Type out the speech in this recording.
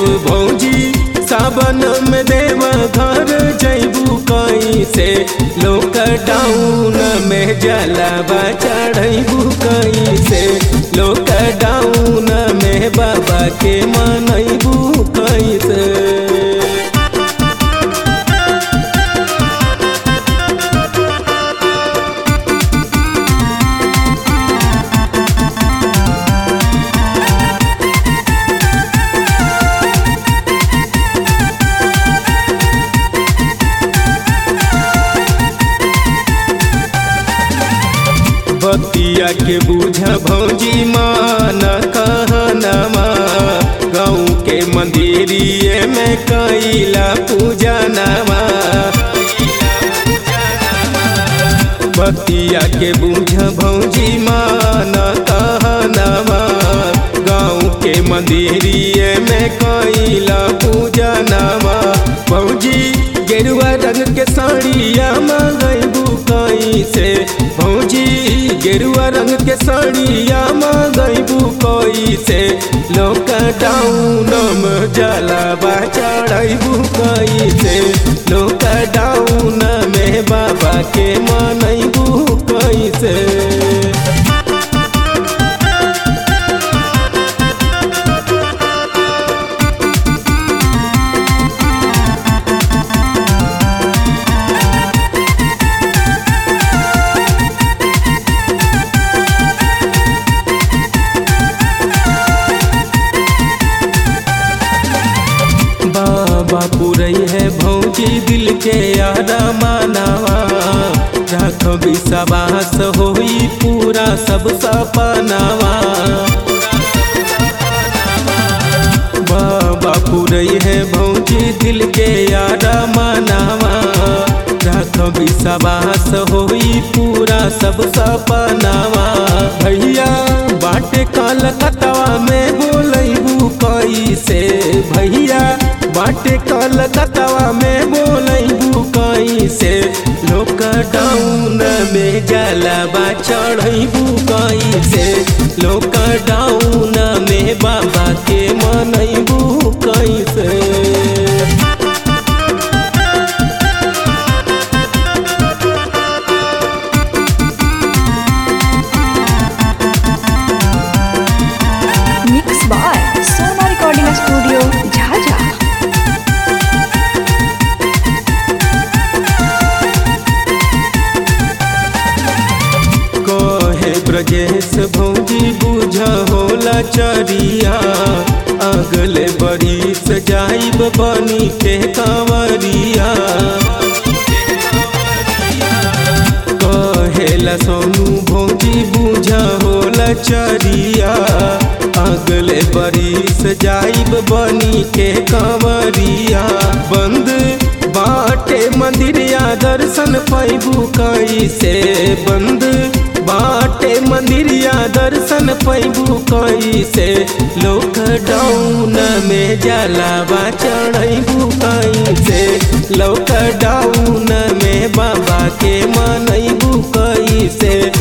भौजी सावन में देव घर जैबू कैसे लॉकडाउन में जलावा चढ़ैबू कैसे लॉकडाउन में बाबा के मनैबू कैसे बतिया के बूझा भौजी मान कहनमा गाँव के मंदिरिए में कैला पूजा नामा बतिया के बूझा भौजी मान कहनमा गाँव के मंदिरिए में कैला पूजा नामा भौजी गेरुआ रंग के साड़िया मंगैबू कैसे भौजी गेरुआ रंग के साड़िया मंगैबू कैसे लॉकडाउन में जलावा चढ़ैबू कैसे लॉकडाउन में बाबा के मनैबू कैसे बाबा पुरई है भौजी दिल के यारा मानावा राख विश्वास होई पूरा सब सपनावा बाबा पुरई है भौजी दिल के यारा मानावा राख विश्वास होई पूरा सब सपनावा भैया बाटे कलकत्ता में बोलैबू कैसे भैया बाटे कलकत्ता में बोलैबू कैसे लॉकडाउन में जलावा चढ़ैबू कैसे लॉकडाउन में बाबा के मनैबू कैसे mix by Sona recording studio Jhajha कहे ब्रजेश भौजी बुझ होला चरिया अगले बरिस जाइब बनी के कंवरिया कहेला सोनू भौजी बुझ होला चरिया अगले बरिस जाइब बनी के कंवरिया बंद बाटे मंदिरिया दर्शन पैबू कैसे बंद बाटे मंदिरिया दर्शन पैबू कैसे लॉकडाउन में जलावा चढ़ैबू कैसे लॉकडाउन में बाबा के मनैबू कैसे